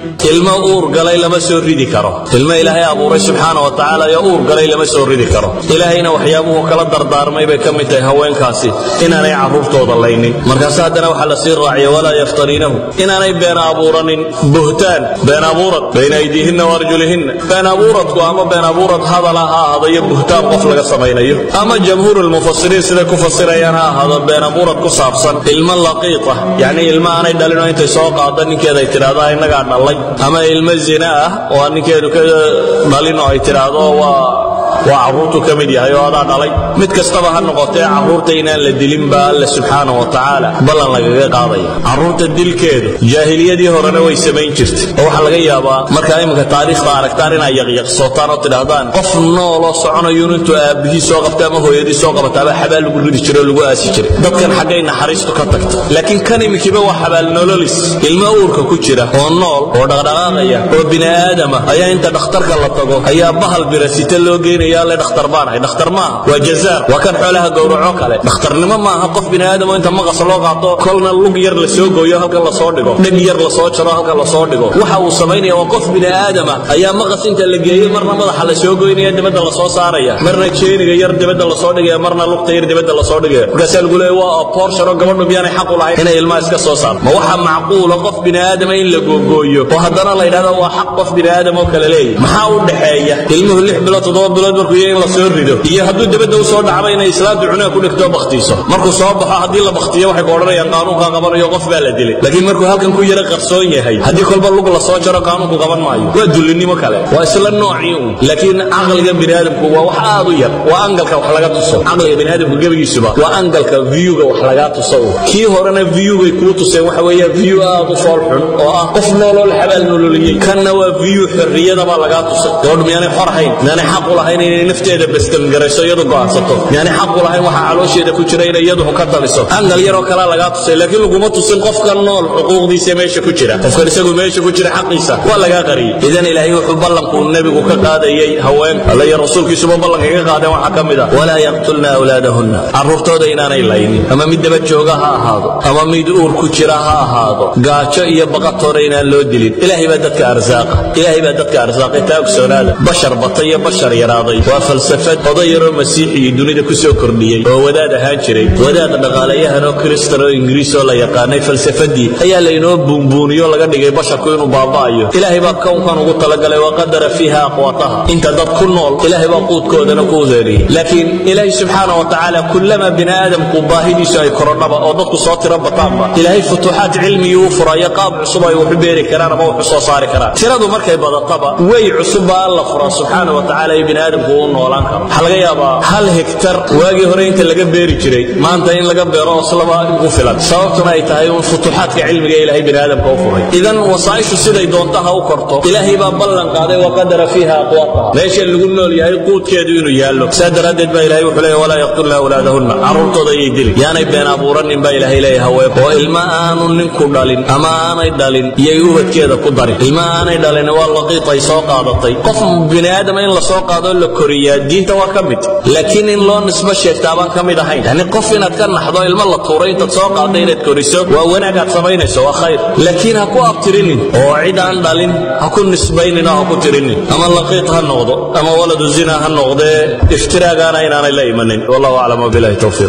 ilmo uur galay lama soo ridi karo ilmo ilaahay abuuray subxaana wa tacaala ee uur galay lama soo ridi karo ilaahayna waxyaabuhu kala dardaarmay bay ka mid tahay haweenkaasi inaanay carruurtooda laynin markaase haddana waxaa la sii raaciya walaa yaftariinahu inaanay been abuuranin buhtaan been abuurad bayna aydiihinna waarjulihinna been abuuradku ama been abuurad hadala ha ahaado iyo buhtaan qof laga samaynayo ama jamhuur lmufasiriin siday ku fasirayaan ha ahaado been abuurad ku saabsan ilmo laqiita yacni ilmo aanay dhalinoo intay soo qaado ninkeeda ay tidhaahdaa innagaa dhallay ama ilmo zina ah oo aan ninkeedu ka dhalin oo ay tidhaahdo waa waa carruurtu ka mid yahay oo adaa dhalay mid kastaba ha noqotee carruurta inaan la dilin baa alle subxaana wa tacaala ballan lagaga qaadaya carruurta dilkeedu jaahiliyadii horena way samayn jirtay oo waxaa laga yaabaa markaa iminka taariikhda aragtaan inaa yaqyaqsootaan oo tidhaahdaan qof nooloo soconayun intuu aabbihii soo qabta ama hooyadii soo qabataaba xabaal lagu ridi jiro o lagu aasi jiray dadkan xaggay naxariistu ka tagta laakiin kan iminkiiba waa xabaal nololis ilmo uurka ku jira oo nool oo dhaqdhaqaaqaya oo bini aadama ayaa inta dhakhtarka la tago ayaa bahal birasita loo geynaya le dhakhtar baan ahay dhakhtar maaha waa jazaar waa kan xoolaha gowraco kale dhakhtarnimo maaha qof bini aadamo inta maqas loo qaato kolna lug yar la soo gooyo halkan la soo dhigo dheg yar la soo jaro halkan la soo dhigo waxa uu samaynaya waa qof bini aadama ayaa maqas inta la geeyo marna madaxa la soo goynaya dibadda la soo saaraya marna jeeniga yar dibadda la soo dhigaya marna lugta yar dibadda la soo dhigaya markaasaa lagu leeya waa abortion oo gabadhu miyaanay xaq u lahayn inay ilmaha iska soo saarto ma waxa macquula qof bini aadama in la googooyo oo haddana la yidhahdo waa xaq qof bini aadam oo kale leeyahy maxaa u dhexeeya ilmuhu lix bilood toddoba bilood markuu yahay in la soo rido iyo hadduu dibadda u soo dhacba inay islaamtu cunaa ku dhigto baktiiso markuu soo baxo haddii la baktiyo waxay ku odhanayaan qaanuunkaa qabanayo qof baa la dilay laakiin markuu halkan ku yara qarsoon yahay haddii kolba lug la soo jaro qaanuunku qaban maayo waa dullinimo kale waa isla noocii un laakiin caqliga bini aadamku waa wax aad u yar waa angalka wax laga tuso caqliga bini aadamku gebigiisuba waa angalka viewga wax lagaa tuso un kii horena viewgay kuu tuseen waxa weeye view aad u fool xun oo ah qof nooloo la xabaal nololiyey kanna waa view xorriyadabaa lagaa tusay gabadhu miyaanay xor hayn miyaanay xaq u lahayn inay nafteeda bastamgarayso iyadu go'aansato miyaanay xaq u lahayn waxa caloosheeda ku jira inay iyadu ka taliso angal yaroo kalaa lagaa tusay laakiin laguma tusin qofka nool xuquuqdiisa meesha ku jira qofkan isagu meesha ku jira xaqiisa waa lagaa qariyey idan ilaahay wuxuu ballanku nebigu ka qaadayey haween alla iyo rasuulkiisuba ballanka ka qaadeen waxaa ka mid ah walaa yaqtulna awlaadahunna carruurtooda inaanay laynin ama mid daba jooga ha ahaado ama mid uur ku jira ha ahaado gaajo iyo baqatoona inaan loo dilin ilaahay baa dadka arsaaqa ilaahay baa dadka arsaaqay taa ogsoonaada bashar batay iyo bashar yaraaday waa falsafad oday yaroo masiixii dunida ku soo kordhiyey oo wadaad ahaan jiray wadaad dhaqaalayahan oo kristan oo ingiriis oo la yaqaanay falsafadii ayaa laynoo buunbuuniyo laga dhigay basharku inuu baaba'ayo ilaahay baa kownkan ugu talagalay waqadara fiiha aqwaataha inta dad ku nool ilaahay baa quudkoodana ku udeeriyey laakiin ilaahay subxaana wa tacaala kullama bini aadamku baahidiisu ay korodhaba oo dadku soo tiro bataanba ilaahay futuuxaad cilmigii u furayo qaab cusub ay waxu beeri karaan ama waxu soo saari karaan tiradu markay badataba way cusub baa alla furaa subxaana wa tacaala iyo bini aadamku uu noolaan karo waxaa laga yaabaa hal hektar waagii hore inta laga beeri jiray maanta in laga beero oslaba ugu filan sababtuna ay tahay un futuuxaadka cilmiga ilaahay bini aadamka u furay idan wasaa'ishu siday doonta ha u korto ilaahay baa ballan qaaday waqadara fiiha aqwaataha meesha lagu nool yahay quudkeedu inuu yaallo saa daraaddeed baa ilahay wuxuu leeyahy walaa yaqtulna awlaadahunna carruurtooda ayay dilin yaanay been abuuranin baa ilaahay leeyahay haween oo ilma aanu ninku dhalin ama aanay dhalin iyay ubadkeeda ku darin ilma aanay dhalin waa laqiit ay soo qaadatay qof bini aadama in la soo qaado la koriyaa diinta waa ka mid laakiin in loo nisbo sheegtaa baan ka mid ahayn yani qof inaad ka naxdo ilmo la tuuray intaad soo qaadda inaad koriso waa wanaag aad samaynayso waa khayr laakiin ha ku abtirinin oo cid aan dhalin ha ku nisbaynin oo ha ku tirinin ama laqiit ha noqdo ama waladu zina ha noqdee iftiraagaana inaanay la imanin wallahu aclam wabilahi towfiiq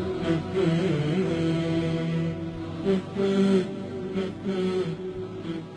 Mm-hmm.